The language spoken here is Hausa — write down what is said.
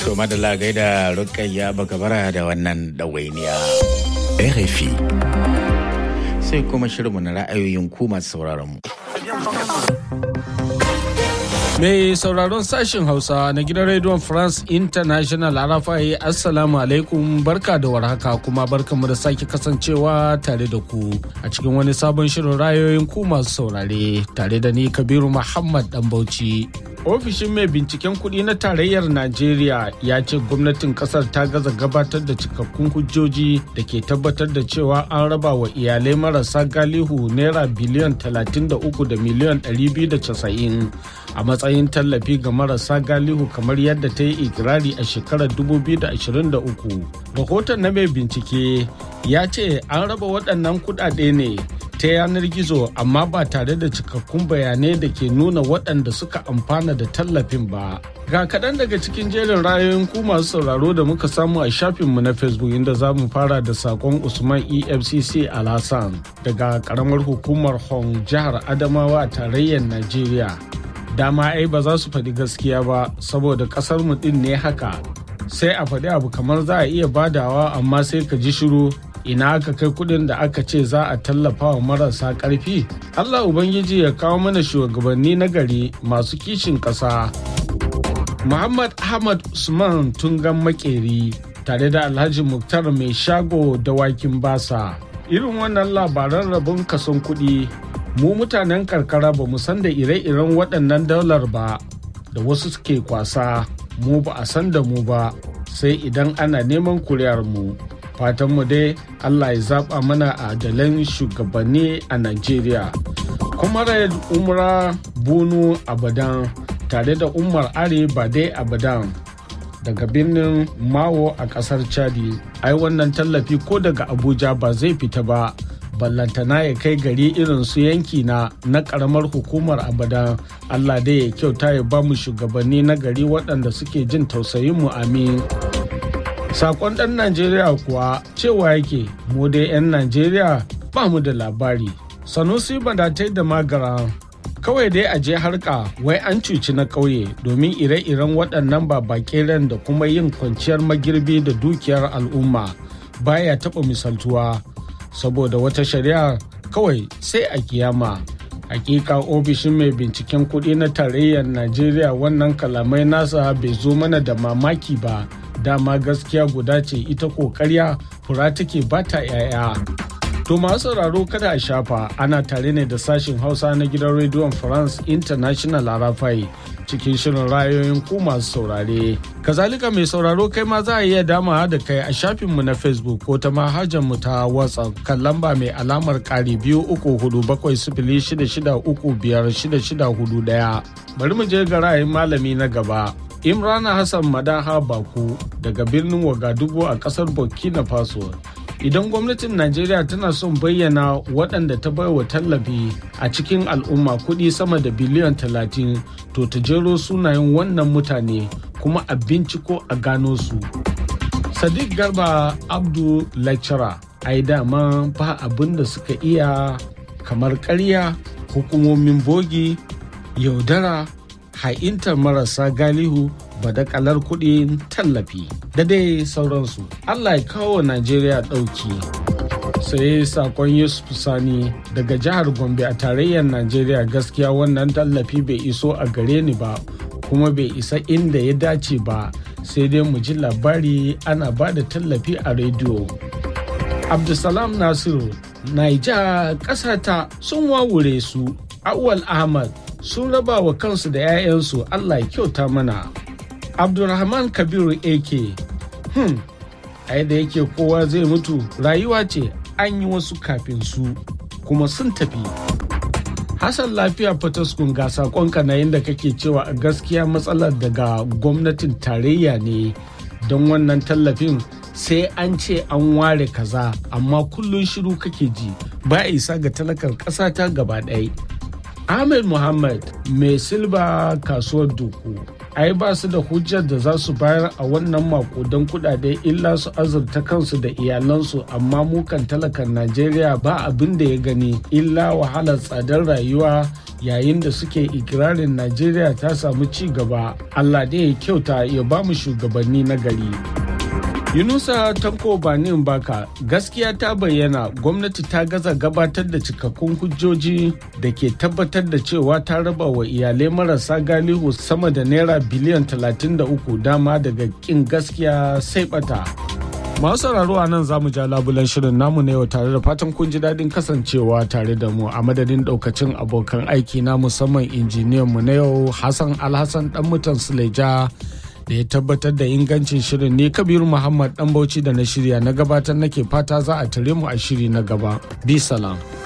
To madalla gaida rukayya bakabara da wannan ɗawainiya. RFI. Sai kuma shirinmu na ra'ayoyin ku masu sauraron mu. Mai sauraron sashen Hausa na gidan rediyon France International Arafai Assalamu alaikum barka da warhaka kuma barkanmu da sake kasancewa tare da ku a cikin wani sabon shirin rayoyin ku masu saurare tare da ni Kabiru Muhammad Dan Bauchi. Ofishin mai binciken kuɗi na tarayyar Najeriya ya ce gwamnatin ƙasar ta gaza gabatar da cikakkun hujjoji da ke tabbatar da cewa an raba wa iyalai marasa galihu naira biliyan 33 da miliyan 290 a matsayin tallafi ga marasa galihu kamar yadda ta yi ikirari a shekarar 2023. Rahoton na mai bincike ya ce an raba waɗannan kuɗaɗe ne ta yanar gizo amma ba tare da cikakkun bayanai da ke nuna waɗanda suka amfana da tallafin ba. Ga kaɗan daga cikin jerin rayoyin ku masu sauraro da muka samu a shafinmu na Facebook inda za mu fara da saƙon Usman EFCC Alhassan daga ƙaramar hukumar Hong jihar Adamawa a tarayyar Najeriya. Dama ai ba za su faɗi gaskiya ba saboda ƙasar mu ɗin ne haka. Sai a faɗi abu kamar za a iya badawa amma sai ka ji shiru ina aka kai kudin da aka ce za a tallafa wa marasa karfi allah ubangiji ya kawo mana shugabanni na gari masu kishin ƙasa muhammad ahmad usman tungan makeri tare da alhaji muktar mai shago dawakin basa irin wannan labaran rabon kason kuɗi mu mutanen karkara ba mu san da ire-iren waɗannan daular ba da wasu suke kwasa mu ba a san da mu ba sai idan ana neman kuriyar mu fatanmu dai Allah ya zaba mana adalan shugabanni a Najeriya. Comrade Umra Bunu Abadan tare da Umar Are Bade Abadan daga birnin Mawo a kasar Chadi. Ai wannan tallafi ko daga Abuja ba zai fita ba. ballantana ya kai gari irin su yanki na na karamar hukumar abadan allah dai ya kyauta ya ba mu shugabanni na gari waɗanda suke jin tausayin mu amin Sakon ɗan Najeriya kuwa cewa yake mu dai 'yan Najeriya ba mu da labari. Sanusi badatai da magara kawai dai a je harka wai an cuci na ƙauye domin ire-iren waɗannan ba ran da kuma yin kwanciyar magirbi da dukiyar al'umma baya taɓa misaltuwa saboda wata shari'a kawai sai a kiyama. hakika ofishin mai binciken kuɗi na tarayyar najeriya wannan kalamai nasa bai zo mana da mamaki ba dama gaskiya guda ce ita ƙoƙarya fura take bata 'ya'ya to masu sauraro kada a shafa ana tare ne da sashin hausa na gidan rediyon france international arafai cikin shirin rayoyin ku masu saurare kazalika mai sauraro kai ma za a iya dama da kai a shafinmu na facebook ko ta mu ta whatsapp kan lamba mai alamar kari biyu uku hudu bakwai sifili shida shida uku biyar shida shida hudu daya bari mu je ga ra'ayin malami na gaba imrana hassan madaha baku daga birnin wagadugu a kasar burkina faso idan gwamnatin najeriya tana son bayyana waɗanda ta baiwa tallafi a cikin al'umma kuɗi sama da biliyan talatin to ta jero sunayen wannan mutane kuma a binciko a gano su sadiq garba abdu lecturer ai dama ba abin da suka iya kamar ƙarya hukumomin bogi yaudara ha'intar marasa galihu badakalar kuɗin tallafi da dai sauransu allah ya kawo najeriya ɗauki sai sakon yusuf sani daga jihar gombe a tarayyar najeriya gaskiya wannan tallafi bai iso a gare ni ba kuma bai isa inda ya dace ba sai dai mu ji labari ana ba da tallafi a rediyo abdulsalam nasiru naija ƙasata sun wawure su awwal ahmad sun raba wa kansu da 'ya'yansu allah ya kyauta mana abdulrahman kabiru ak hmm ai da yake kowa zai mutu rayuwa ce an yi wasu kafin su kuma sun tafi hassan lafiya fataskun ga sakonka na yadda kake cewa a gaskiya matsalar daga gwamnatin tarayya ne don wannan tallafin sai an ce an ware kaza amma kullum shiru kake ji ba isa ga talakar ƙasa ta gaba ɗaya ahmed muhammad mai silba kasuwar duku ai ba su da hujjar da za su bayar a wannan makudan kudade illa su azurta kansu da iyalansu amma mukan talakan najeriya ba abin da ya gani illa wahalar tsadar rayuwa yayin da suke ikirarin najeriya ta samu ci gaba allah da ya kyauta ya ba mu shugabanni na gari yunusa tanko banin baka gaskiya ta bayyana gwamnati ta gaza gabatar da cikakkun hujjoji da ke tabbatar da cewa ta raba wa iyalai marasa galihu sama da naira biliyan 33 dama daga kin gaskiya sai bata masu sauraro a nan zamu ja labulan shirin namu na yau tare da fatan kun ji daɗin kasancewa tare da mu a madadin ɗaukacin abokan aiki na musamman injiniyan mu na yau hassan alhassan dan mutan suleja da ya tabbatar da ingancin shirin ne kabiru muhammad dan bauchi da na shirya na gabatar nake fata za a tare mu a shiri na gaba bi salam